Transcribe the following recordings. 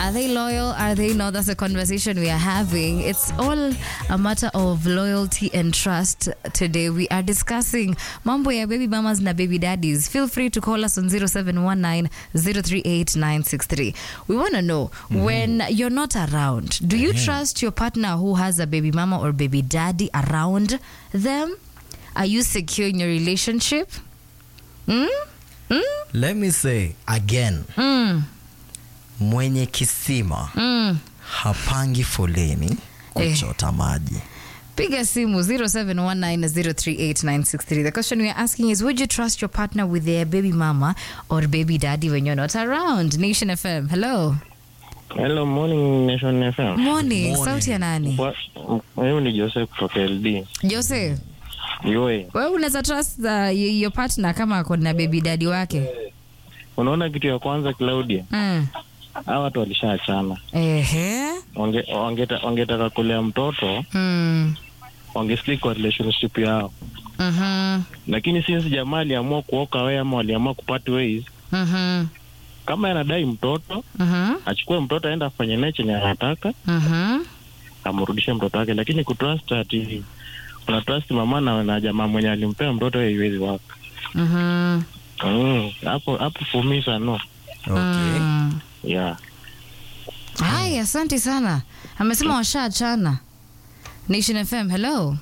Are they loyal? Are they not? That's a conversation we are having. It's all a matter of loyalty and trust. Today we are discussing mambo ya baby mamas na baby daddies. Feel free to call us on 0719 038 963. We want to know when you're not around, do you trust your partner who has a baby mama or baby daddy around them? Are you secure in your relationship? Hmm? Hmm? Let me say again, Hmm. mwenye kisima Hmm. hapangi foleni kuchota maji. Piga simu 0719038963. The question we are asking is Would you trust your partner with their baby mama or baby daddy when you're not around? Nation FM. Hello. Hello, morning Nation FM. Morning. Morning. Sauti ya nani? Wa- Huyu ni Joseph kutoka LD. Jose, Yoe, wewe unaweza trust uh, y- your partner kama ako na baby daddy wake? unaona kitu ya kwanza Claudia, Mm. hawa watu walishaachana. Ehe. Wange- wangeta- Wangetaka kulea mtoto, Mm. wangestick kwa relationship yao, Mhm. lakini since jamaa aliamua kuoka wewe ama waliamua kupart ways, Mhm. kama anadai mtoto Mhm. achukue mtoto aenda afanye naye chenye anataka, Mhm. amrudishe mtoto wake, lakini kutrust ati una trust mama na, na jamaa mwenye alimpea mtoto hiyo haiwezi waka. Mhm. Mm, hapo hapo fumisa no. Okay. Mm. Yeah. Hai, asante sana. Amesema washaachana. Nation FM. Hello.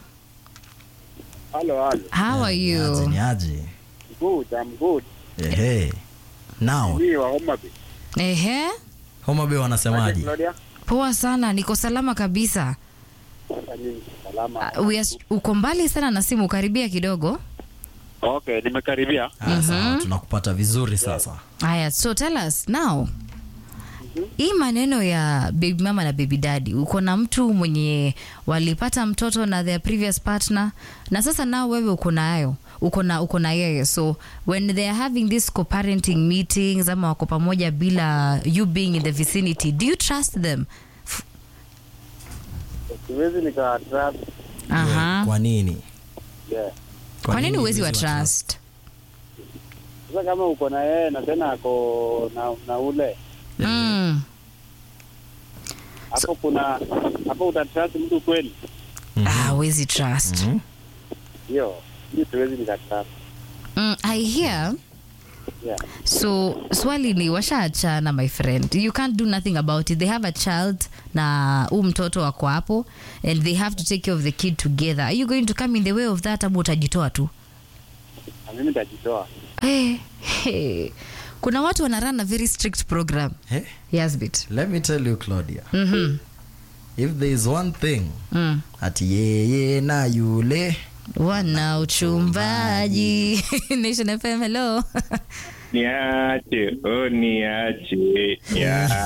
Hello, hello. How are Niaje, you? niaje? Good, I'm good. Ehe. Now, Mimi wa Homa Bay. Ehe. Homa Bay wanasemaje? Claudia? Poa sana, niko salama kabisa. Sasa mimi salama. Uh, we are, uko mbali sana na simu, karibia kidogo. Okay, nimekaribia. Ah, sawa, tunakupata vizuri sasa. Haya, so tell us now, hii maneno ya baby mama na baby daddy, uko na mtu mwenye walipata mtoto na their previous partner, na sasa nao wewe uko nayo uko na uko na yeye, so when they are having this co-parenting meetings ama wako pamoja bila you being in the vicinity, do you trust them? F- Siwezi nika trust. Aha. Kwa nini? Yeah. Kwa nini huwezi wa trust? Sasa kama uko na yeye na tena ako na, na ule Mm. hapo kuna hapo utatrust mtu kweli? Ah, huwezi trust. Mhm. Hiyo hiyo siwezi nika trust. Mm, I hear Yeah. so swali ni washaachana my friend you can't do nothing about it they have a child na huu mtoto wako hapo and they have to take care of the kid together are you going to come in the way of that ama utajitoa tu Na mimi nitajitoa. hey, hey. kuna watu wana run a very strict program Eh? yasbit Let me tell you Claudia. mm-hmm. If there is one thing mm. ati yeye na yule wana uchumbaji nation fm hello Niache, oh niache. Ya.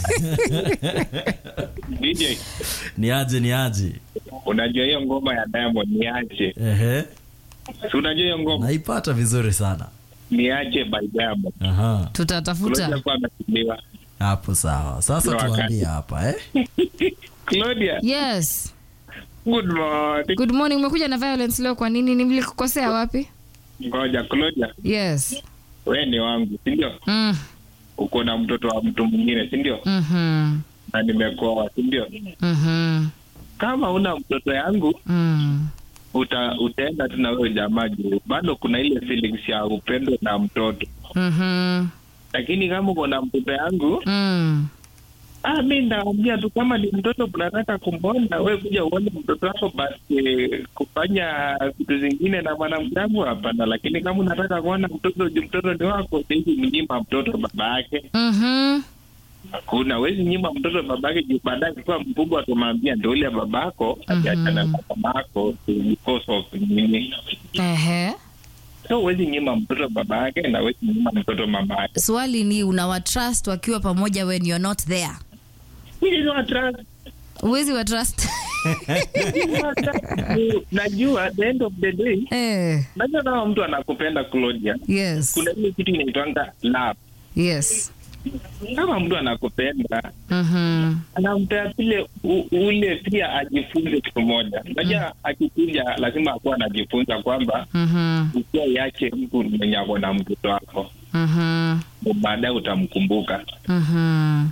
DJ, niaje niaje. unajua hiyo ngoma ya Diamond niache. Ehe. Si unajua hiyo ngoma Naipata vizuri sana. niache by Diamond. Aha. tutatafuta Claudia kwa amekimbiwa. Hapo sawa. Sasa Ndio wakati. tuambie hapa eh? Claudia, yes good morning. good morning umekuja na violence leo kwa nini nimlikukosea wapi Ngoja Claudia, yes we ni wangu, si ndio? mm. Uko na mtoto wa mtu mwingine, si ndio? mm-hmm. Na nimekoa, si ndio? Mm-hmm. Kama una mtoto yangu Mm. uta, utaenda tu na wewe jamaa juu bado kuna ile feelings ya upendo na mtoto, Mm-hmm. lakini kama uko na mtoto yangu Mm. Ah, mi ndaambia tu kama ni mtoto mnataka kumwona, we kuja uone mtoto wako, basi kufanya vitu zingine na mwanamke wangu hapana. Lakini kama unataka kuona mtoto juu mtoto ni wako, siwezi mnyima mtoto baba yake. Mm-hmm. Hakuna, wezi nyima mtoto baba yake juu baadaye akiwa mkubwa tumwambia ndo ule babako Mhm. akiachana na mamako because of nini. Ehe. So wezi nyima mtoto baba yake na wezi nyima mtoto mama yake. swali ni unawatrust wakiwa pamoja when you're not there Mimi ni wa trust. uwezi wa trust Mimi ni wa trust. Najua at the end of the day eh, Najua kama mtu anakupenda Claudia, yes kuna ile kitu inaitwanga love. yes Kama mtu anakupenda mm-hmm. anampea vile u- ule pia ajifunze kitu moja. Unajua akikuja lazima akuwa anajifunza kwamba Mm-hmm. ukiwa yache mtu mwenye ako na mtoto wako Mm-hmm. baadaye utamkumbuka. Mm-hmm.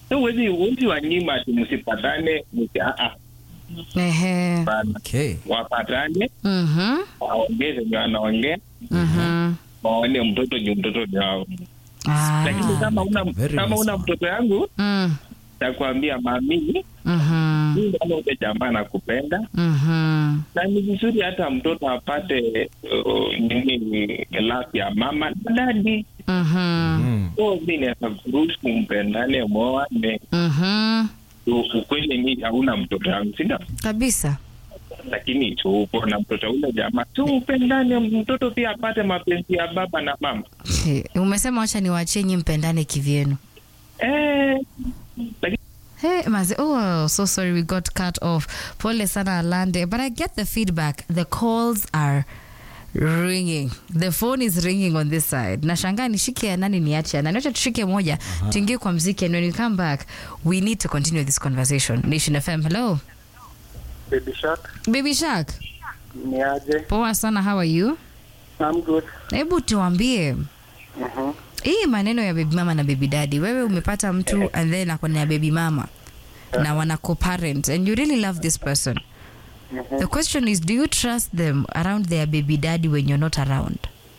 so huwezi huwezi wanyima ati msipatane msi ah, ah, Ehe. hapana. Okay. wapatane Mhm. waongee zenye wanaongea Mhm. waone mtoto juu mtoto ni wao Ah. lakini kama una Very kama nice una one. mtoto yangu Mm. takuambia mami Mhm. mimi kama ule jamaa nakupenda Mhm. na ni vizuri hata mtoto apate uh, nini love ya mama na dadi Mhm. Mm. so mi naweza kuruhusu mpendane mwoane Mhm. U- ukweli mi hauna mtoto yangu sinda Kabisa. lakini tupo na mtoto ule jamaa tu upendane mtoto pia apate mapenzi ya baba na mama He, Umesema wacha niwaachie nyi mpendane kivyenu. eh, lakini Hey, mazi, oh, so sorry we got cut off. Pole sana Alande, but I get the feedback. The calls are ringing. The phone is ringing on this side. Nashangaa nishike ya nani niache ya nani. Acha tushike moja, tuingie kwa mziki and when we come back, we need to continue this conversation. Nation FM, hello. Baby Shark, Baby Shark, ni aje? poa sana, how are you? I'm good. Hebu tuambie Mhm. hii maneno ya baby mama na baby daddy, wewe umepata mtu and then ako na baby mama na wana co-parent and you really love this person. The question is, do you trust them around their baby daddy when you're not around?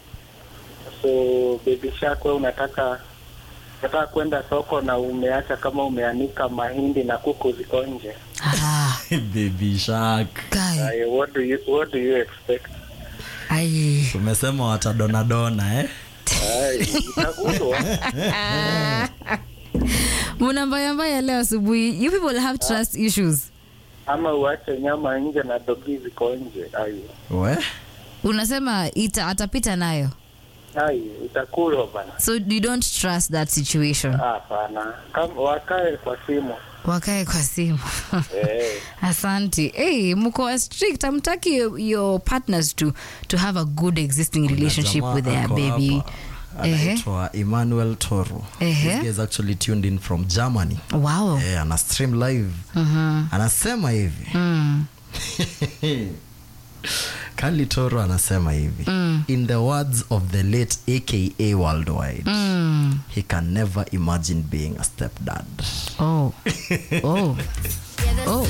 So Baby Shark, wewe unataka unataka kwenda soko na umeacha kama umeanika mahindi na kuku ziko nje. Ah, Baby shark. guy. Aye, what do you what do you expect? Ai. Umesema watadonadona eh? Aye, itakulwa. Muna mbaya mbaya leo asubuhi. You people have trust issues. ama uache nyama nje na dogi ziko nje. Aye. We? Unasema ita atapita nayo. Aye, itakulwa bana. So you don't trust that situation. Hapana. Kama wakae kwa simu. Wakae kwa simu. Eh. Asante. Hey, mko strict. Hamtaki your, your partners to to have a good existing relationship Jamaa with their ako baby. hapa, Ehe. anaitwa Emmanuel Toro. Ehe. This guy is actually tuned in from Germany. Wow. Eh, ana stream live. Mhm. Anasema hivi. Mm. Kali Toro anasema hivi. In the words of the late AKA Worldwide, Mm. he can never imagine being a stepdad. Oh. Oh. Oh.